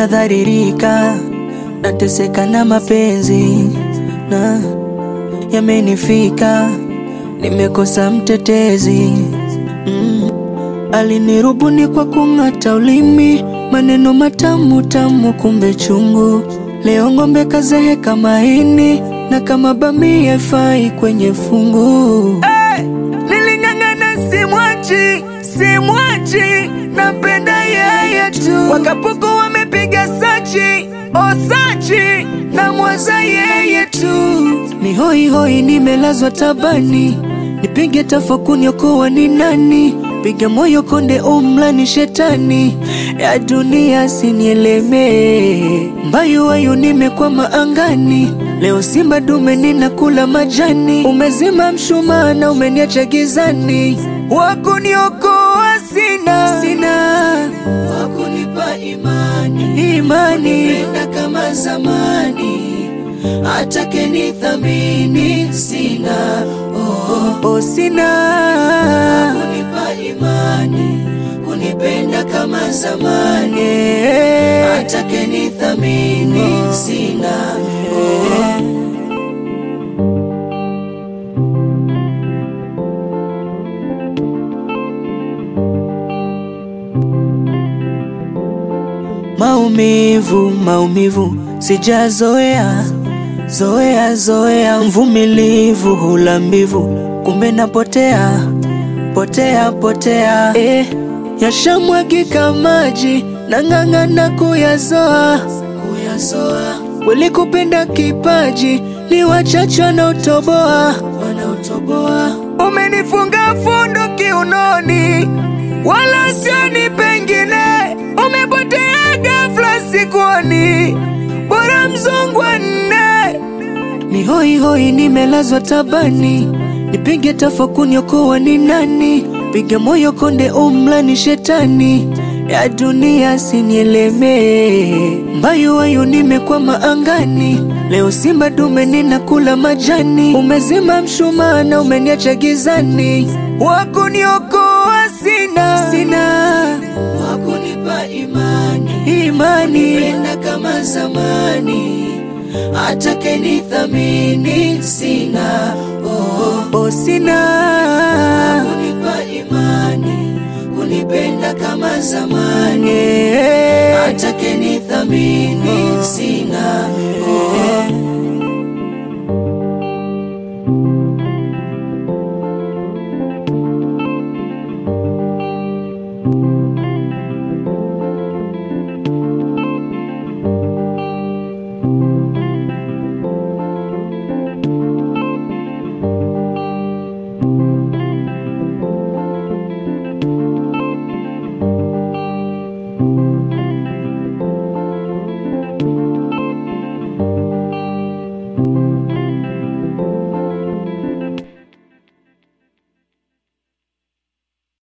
nadharirika, nateseka na mapenzi na yamenifika, nimekosa mtetezi mm. Alinirubuni kwa kung'ata ulimi, maneno matamu tamu, kumbe chungu. Leo ng'ombe kazeheka maini, na kama bamia fai kwenye fungu. Hey! Niling'ang'ana simwachi, simwachi, napenda yeye tu. Wakapuku wamepiga sachi, osachi, na mwaza yeye tu. Ni hoi hoi, nimelazwa tabani, nipige tafakuni, okoa ni nani? Piga moyo konde, umla ni shetani ya dunia, sinielemee mbayu wayu, nimekwama angani. Leo simba dume ninakula majani, umezima mshumaa na umeniacha gizani. Wakuniokoa sina, sina wakunipa imani, imani kupenda kama zamani, atake nithamini sina, oh, oh, sina wakunipa imani, kunipenda kama zamani, atake nithamini sina, oh. Maumivu, maumivu sijazoea, zoea zoea, mvumilivu hula mbivu, kumbe napotea potea potea, eh, yashamwagika maji nang'ang'ana kuyazoa kuyazoa, walikupenda kipaji ni wachache wanaotoboa wanaotoboa, umenifunga fundo kiunoni, wala sioni pengine, umepotea ghafla sikuoni, bora mzungu nne ni hoi hoi, nimelazwa tabani, nipige tafakuni, okoa ni nani? Piga moyo konde, umla ni shetani ya dunia, sinielemee mbayu wayu, nimekwama angani. Leo simba dume ninakula majani, umezima mshumaa na umeniacha gizani. Wakuniokoa sina, sina wakunipa imani, imani kupenda kama zamani atake nithamini sina, oh, oh, sina